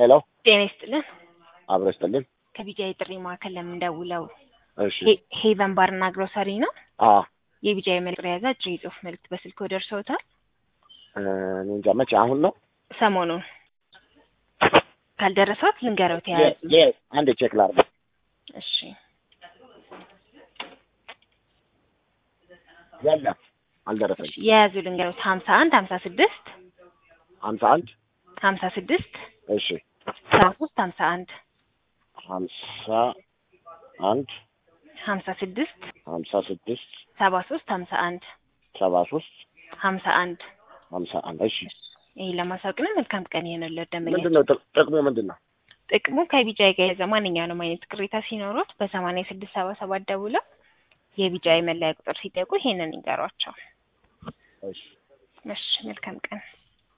ሄሎ ጤና ይስጥልን። አብሮ ይስጥልን። ከቢጃይ ጥሪ ማዕከል ለምንደውለው እሺ ሄቨን ባርና ግሮሰሪ ነው። አ የቢጃይ መልዕክት የያዘ አጭር የጽሁፍ መልዕክት በስልክ ደርሰውታል። እኔ እንጃ መቼ አሁን ነው ሰሞኑን ካልደረሰት ልንገረው ተያያዙ። የ- የ- አንድ ቼክ ላድርግ። እሺ የለም አልደረሰኝም። የያዙ ልንገረው ሀምሳ አንድ ሀምሳ ስድስት ሀምሳ አንድ ሀምሳ ስድስት እሺ ሰባ ሶስት ሀምሳ አንድ ሀምሳ አንድ ሀምሳ ስድስት ሀምሳ ስድስት ሰባ ሶስት ሀምሳ አንድ ሰባ ሶስት ሀምሳ አንድ ሀምሳ አንድ እሺ ይህ ለማሳወቅ ነው። መልካም ቀን ይሆንልዎት ደንበኛ ምንድን ነው ጥቅ- ጥቅሙ ምንድን ነው? ጥቅሙ ከቢጃይ ጋር የያዘ ማንኛውንም አይነት ቅሬታ ሲኖሩት በሰማንያ ስድስት ሰባ ሰባት ደውለው የቢጃይ መለያ ቁጥር ሲጠይቁ ይሄንን ይንገሯቸው። እሺ እሺ መልካም ቀን